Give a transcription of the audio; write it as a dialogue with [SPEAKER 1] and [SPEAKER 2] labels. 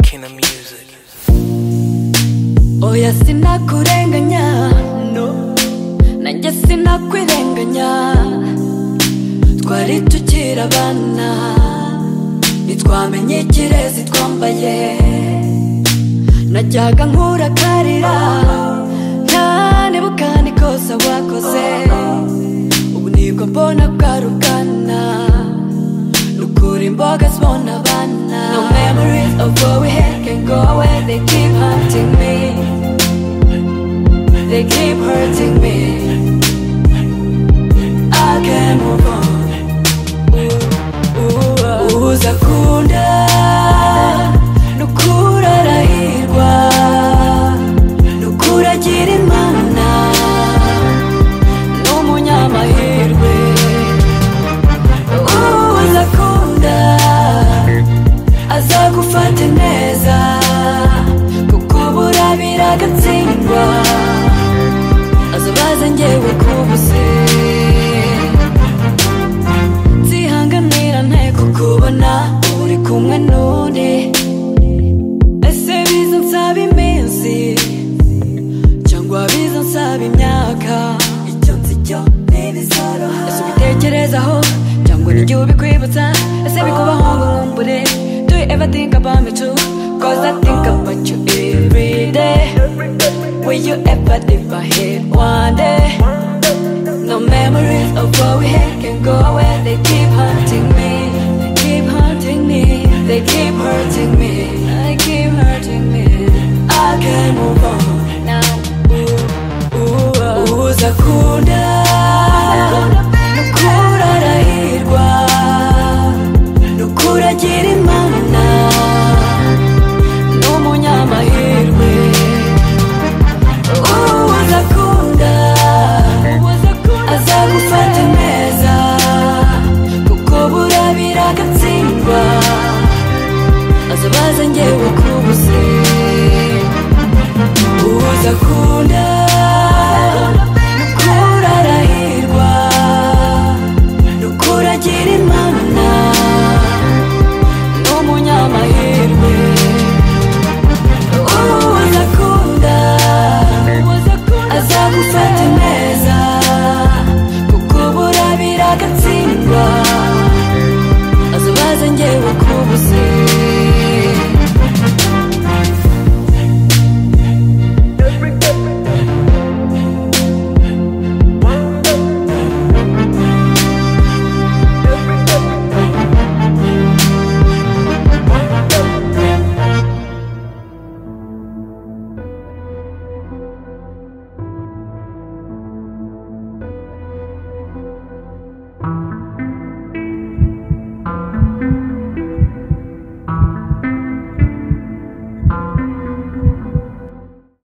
[SPEAKER 1] making the music.
[SPEAKER 2] oya sinakurenganya no nanjye sinakwirenganya twari tukiri abana ntitwamenye ikirezi twambaye najyaga nkurakarira cyane bukana ikosa wakoze ubu nibwo mbona bwarugana nukura imboga zibona abana no memories of what we had can go away they keep hunting me they keep hurting me I can't move on uza kunda nukura arahirwa nukura agira imana n'umunyamahirwe uza kunda azagufate neza kuko burabira agatsindwa azabaze ngewe kubuze nzihanganira nteko kubona uri kumwe n'undi ese biza nsaba iminsi cyangwa biza nsaba imyaka icyo nzi cyo ntibizoroha ese ubitekerezaho cyangwa n'igihe ubikwibutsa ese bikubaho ngo nkumbure do you ever think about me too cause I think about you every day will you ever leave my head one day No memories of what we had can go away. They keep hunting me. They keep hunting me. They keep hurting me. They keep hurting me. I can't move on now. Ooh, ooh, uza kunda nukura arahirwa nukura agira imana n'umunyamahirwe uza kunda azagufata neza kuko burabira agatsindwa azabaza ngewe kubuze uza kunda